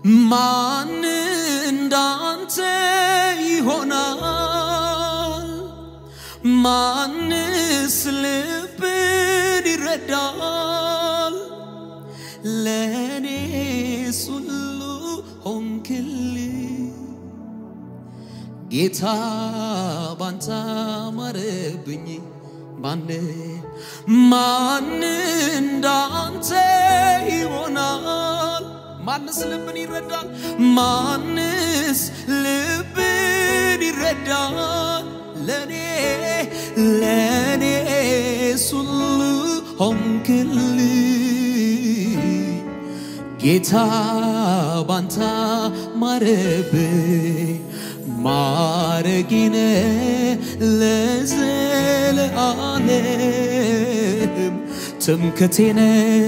ማን እንዳንተ ይሆናል? ማንስ ልብን ይረዳል? ለእኔስ ሁሉ ሆንክልኝ ጌታ ባንተ አማረብኝ። ማን ማን እንዳንተ ይሆናል? ማንስ ልብን ይረዳል? ማንስ ልብን ይረዳል? ለኔ ለኔስ ሁሉ ሆንክልኝ ጌታ ባንታ ማረብኝ ማረጊነ ለዘለዓለም ትምክቴነ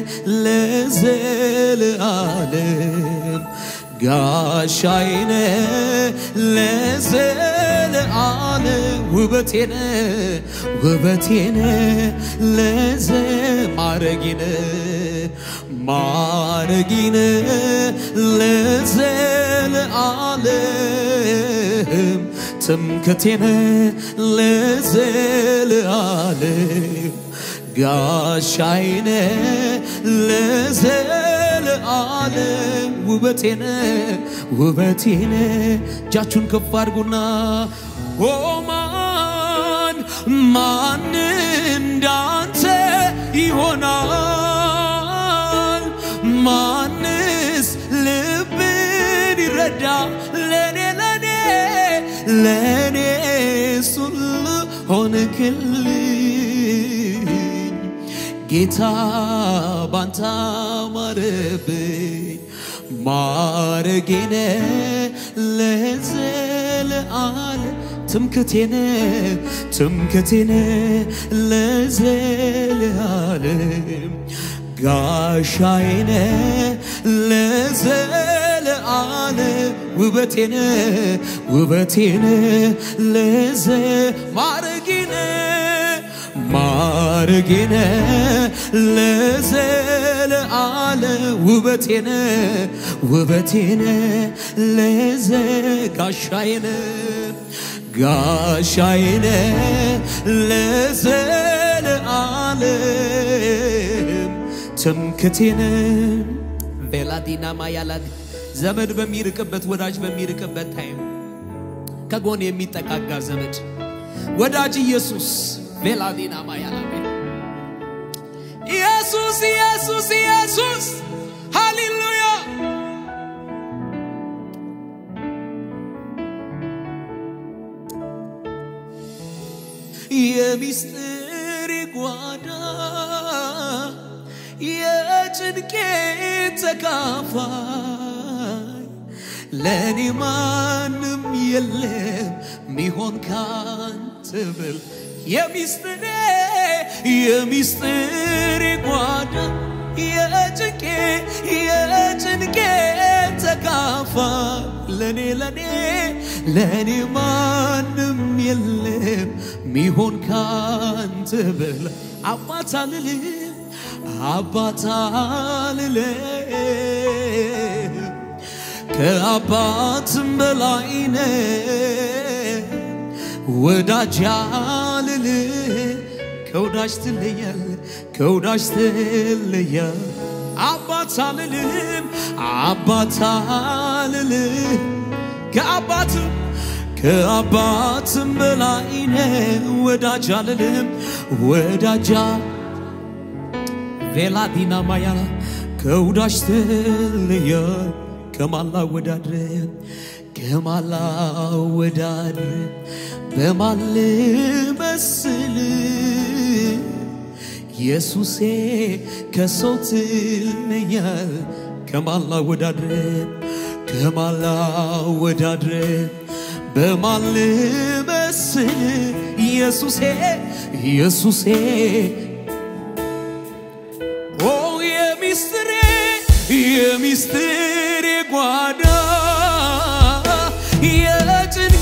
ለዘለዓለም ጋሻይነ ለዘለዓለም ውበቴነ ውበቴነ ለዘ ማረጊነ ማረጊነ ለዘለዓለም ትምክቴነ ለዘለዓለም ጋሻይነ ለዘለዓለም ውበቴነ ውበቴነ እጃችሁን ከፍ አድርጉና ኦማን ማን እንዳንተ ይሆናል? ማንስ ልብን ይረዳ? ለኔ ለኔ ለኔ ሁሉ ሆንክልኝ ጌታ ባንታ ማረብኝ ማረጌነ ለዘለዓለም ትምክቴነ ትምክቴነ ለዘለዓለም ጋሻዬነ ለዘለዓለም ውበቴነ ውበቴነ ለዘ ማረጌነ ማረጌነ ለዘለዓለም ውበቴነ ውበቴነ ለዘ ጋሻዬነ ጋሻዬነ ለዘለዓለም ትምክቴነ ቬላዲና ማያላድ ዘመድ በሚርቅበት ወዳጅ በሚርቅበት ታይም ከጎን የሚጠጋጋ ዘመድ ወዳጅ ኢየሱስ ቬላዲና ማያላ ኢየሱስ ኢየሱስ ኢየሱስ ሃሌሉያ የሚስጥር ጓዳ የጭንቄ ተካፋይ ለእኔ ማንም የለም ሚሆን ካንተ ብል የሚስጥሬ የሚስጥር ጓዳ የጭንቄ የጭንቄ ተካፋይ ለኔ ለኔ ለኔ ማንም የለም ሚሆን ካንተ በላ አባት አልልም አባት አልልም ከአባትም በላይ ነህ ወዳጅ አልልም ከወዳጅ ትለያል ከወዳጅ ትለያል አባት አልልም አባት አልልም ከአባትም ከአባትም በላይ ነህ ወዳጅ አልልም ወዳጃ ቬላዲና ማያላ ከወዳጅ ትለያል ከማላ ወዳድረ ከማላ ወዳድረ በማን ልመስል ኢየሱሴ ከሰው ትለያል ከማላ ወዳድረ ከማላ ወዳድረ በማን ልመስል ኢየሱሴ ኢየሱሴ ኦ የሚስጥሬ የሚስጥሬ ጓዳ የጭንቄ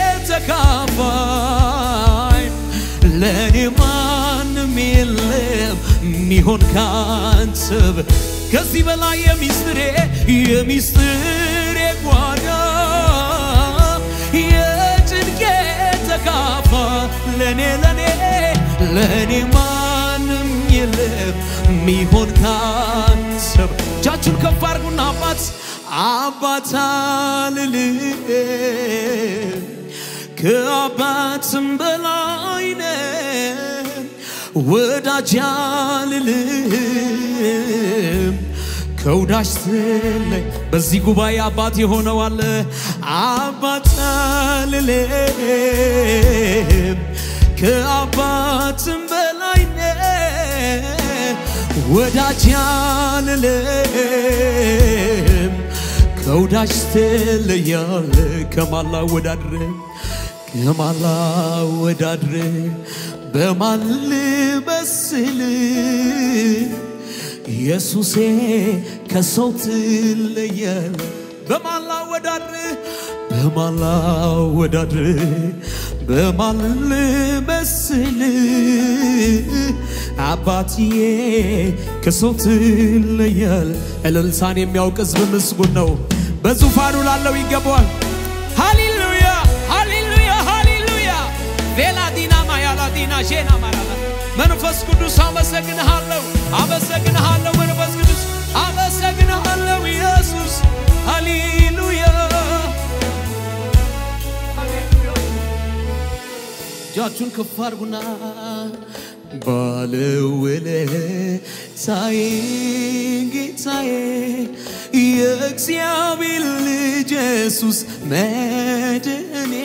ተካፋይ ለእኔ ማንም የለም ሚሆን ካንተ በ- ከዚህ በላይ የሚስጥሬ የሚስጥሬ ለኔ ለኔ ለኔ ማንም የለም ሚሆን ካንሰብ እጃችሁን ከፍ አድርጉና አባት አባት አልልም ከአባትም በላይ ነህ ወዳጅ አልልም ከወዳጅ ስለይ በዚህ ጉባኤ አባት የሆነው አለ አባት አልልም ከአባትም በላይ ነህ ወዳጅ አልልም ከወዳጅ ትለያለ ከማላ ወዳድረ ከማላ ወዳድረ በማን ልመስል ኢየሱሴ ከሰው ትለያለ በማን ላወዳድር በማን ላወዳድር በማን ልመስል አባትዬ ከሰው ትለያል እልልታን የሚያውቅ ሕዝብ ምስጉን ነው በዙፋኑ ላለው ይገባዋል ሃሌሉያ ሃሌሉያ ሃሌሉያ ቬላዲና ማያላዲና ሼና ማራላ መንፈስ ቅዱስ አመሰግንሃለሁ አመሰግንሃለሁ መንፈስ ቅዱስ አመሰግንሃለሁ ኢየሱስ ሃሌሉያ እጃችሁን ከፍ አድርጉና ባለውለታዬ ጌታዬ የእግዚአብሔር ልጅ ኢየሱስ መድኔ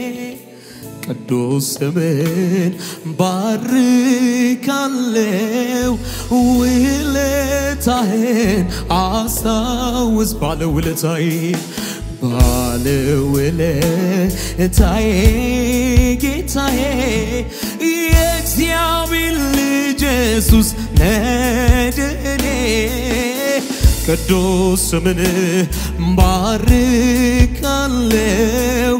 ቅዱስ ስምን ባርካለው ውለታህን አስታውስ ባለውለታዬ ባለውለታዬ ጌታዬ የእግዚአብሔር ልጅ ኢየሱስ መድኔ ቅዱስ ስምን ባርካለው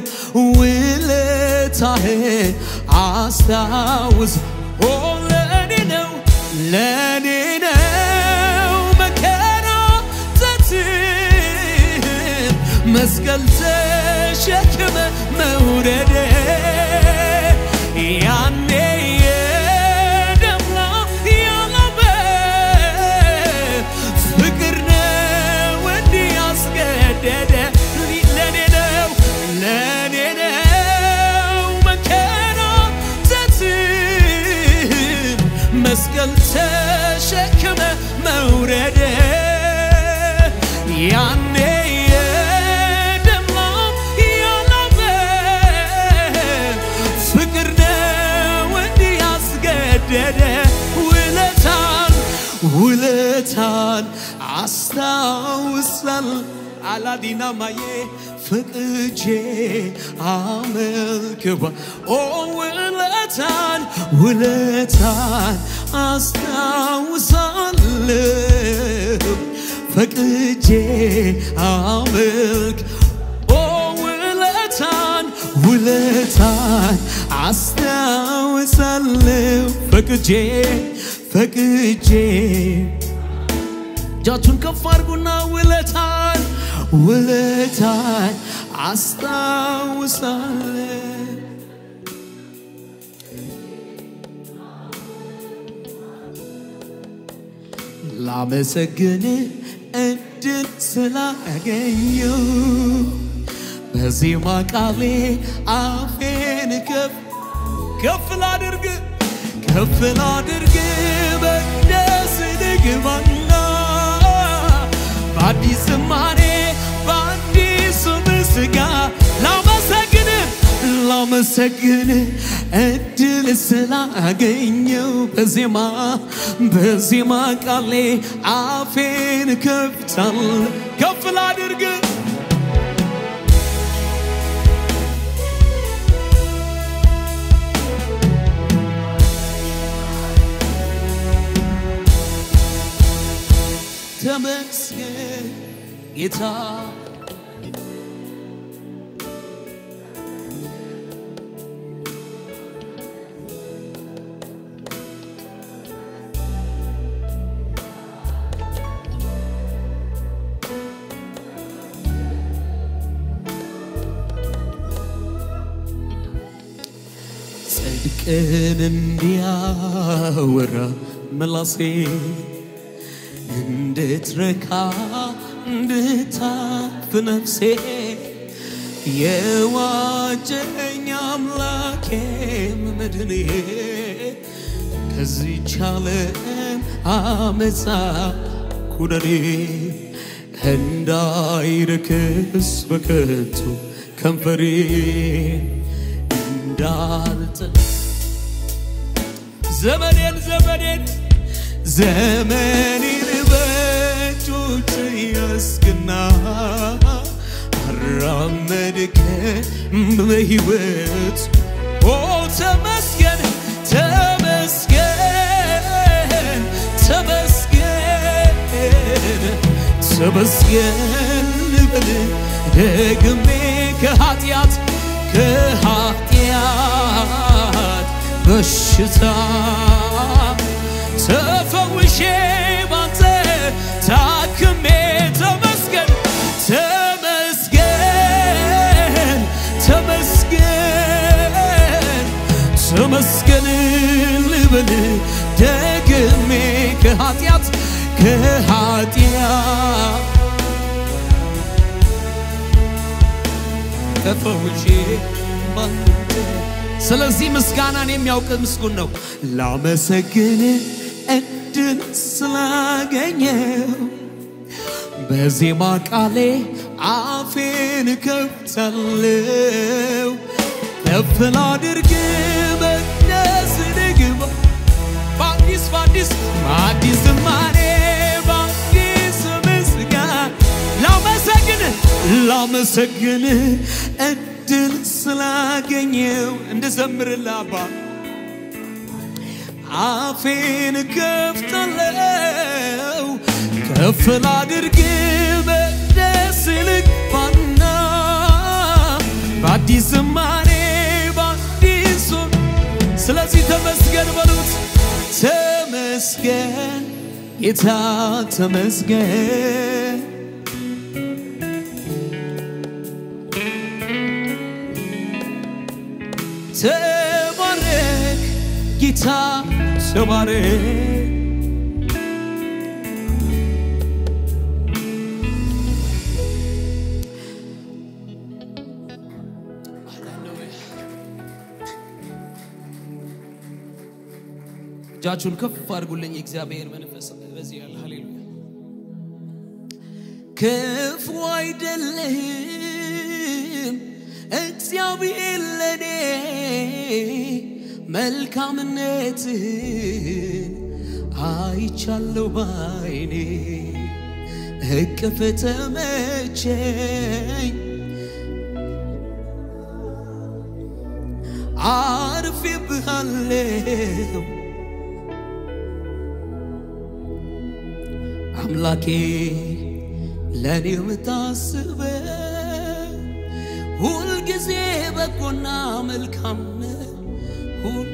ውለታህን አስታውስ ኦ ለኔ ነው ለኔ ነው መከራተትም መስቀል ተሸክመ መውረድ ያኔ የደምላ ያላበ ፍቅር ነው እንዲህ ያስገደደ ለኔ ነው ለኔ ነው መከራተትም መስቀል ተሸክመ መውረድ ያኔ የደምላም ያላበ ፍቅር ነው እንዲህ ያስገደደ ውለታን ውለታን አስታውሳል አላዲና ማዬ ፍቅጄ አመልክባ ኦ ውለታን ውለታን አስታውሳለሁ ፈቅጄ አመልክ ኦ ውለታን ውለታን አስታውሳለሁ ፈቅጄ ፈቅጄ እጃችሁን ከፍ አድርጉና ውለታን ውለታን አስታውሳለሁ ላመሰግን እድል ስላገኘው በዜማ ቃሌ አፌን ከፍ ከፍ ላድርግ ከፍ ላድርግ በደስ ልግባና በአዲስ ዝማሬ በአዲሱ ምስጋ ላመሰግን ላመሰግን እድል ስላገኘው በዜማ በዜማ ቃሌ አፌን ከፍታል ከፍ ላድርግ ተመስገን ጌታ ጽድቅ ጽድቅን እንዲያወራ ምላሴ እንድትረካ እንድታፍ ነፍሴ የዋጀኝ አምላኬ መድኔ ከዚች ዓለም አመፃ ኩነኔ እንዳይረክስ በከንቱ ከንፈሬ እንዳልጥል ዘመኔን ዘመኔን ዘመኔን በእጆች ያስግና አራመድከኝ በሕይወት ኦ ተመስገን ተመስገን ተመስገን ተመስገን ልበል ደግሜ ከኃጢአት ከኃጢአት በሽታ ተፈውሼ ባንተ ታክሜ ተመስገን ተመስገን ተመስገን ተመስገን ልበል ደግሜ ከኃጢአት ከኃጢአት ተፈውሼ ባንተ ስለዚህ ምስጋናን የሚያውቅ ምስጉን ነው። ላመሰግን እድል ስላገኘው በዜማ ቃሌ አፌን ከፍታለው ከፍ ላድርግ መቅደስ ልግባ በአዲስ በአዲስ በአዲስ ዝማሬ በአዲስ ምስጋና ላመሰግን ላመሰግን እድል ስላገኘው እንድዘምርልህ አባ አፌን ከፍታለው ከፍ ላድርግ መቅደስ ልግባና በአዲስ ዝማሬ በአዲስ ስለዚህ ተመስገን በሉት ተመስገን ጌታ ተመስገን ተባረክ ጌታ ተባረክ እጃችሁን ከፍ አድርጉልኝ። የእግዚአብሔር መንፈስ በዚህ ያለ ሃሌሉያ። ክፉ አይደለህም እግዚአብሔር ለኔ መልካምነትህን አይቻለሁ ባይኔ እቅፍ ተመቸኝ አርፌብሃለሁ አምላኬ ለእኔ የምታስበ ሁልጊዜ በጎና መልካም ነህ። ሁል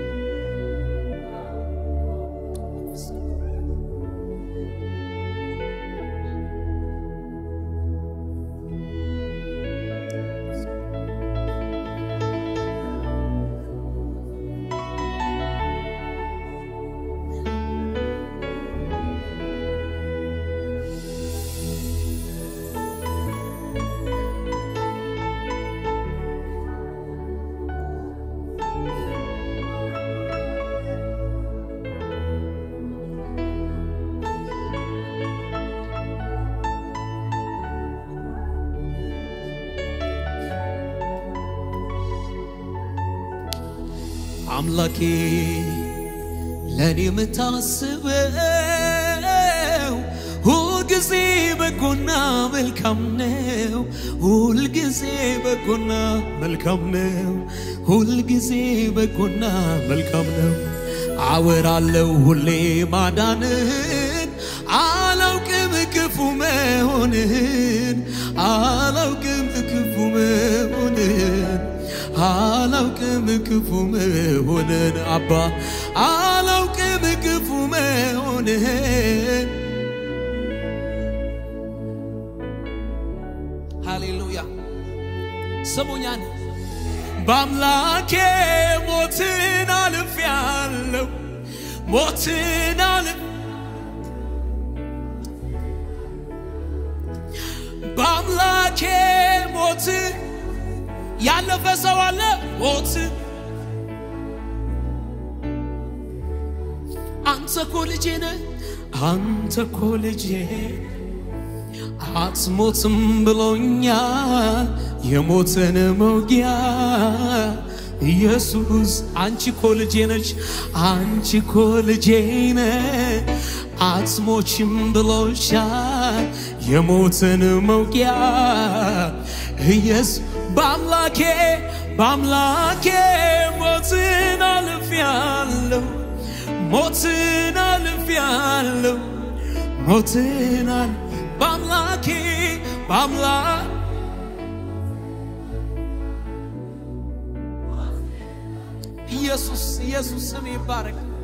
አምላኬ ለእኔ የምታስበው ሁልጊዜ በጎና መልካም ነው። ሁልጊዜ በጎና መልካም ነው። ሁልጊዜ በጎና መልካም ነው። አወራለው ሁሌ ማዳንህን አላውቅም ክፉ መሆንህን አላውቅም ክፉ መሆንህን አላውቅም ክፉ መሆንን አባ አላውቅም ክፉ መሆንን ስሙኛን በአምላኬ ሞትን ሞትን አልፍ በአምላኬ ሞት ያለፈ ሰው አለ ሞት አንተ እኮ ልጄ ነህ አንተ እኮ ልጄ አትሞትም ብሎኛል የሞትን መውጊያ ኢየሱስ አንቺ እኮ ልጄ ነች አንቺ እኮ ልጄ ነህ አትሞችም ብሎሻል የሞትን መውጊያ ኢየሱስ በአምላኬ በአምላኬ ሞትን አልፌአለሁ ሞትን አልፌአለሁ ሞትን አል በአምላኬ በአምላክ ኢየሱስ ኢየሱስ ስም ይባረክ።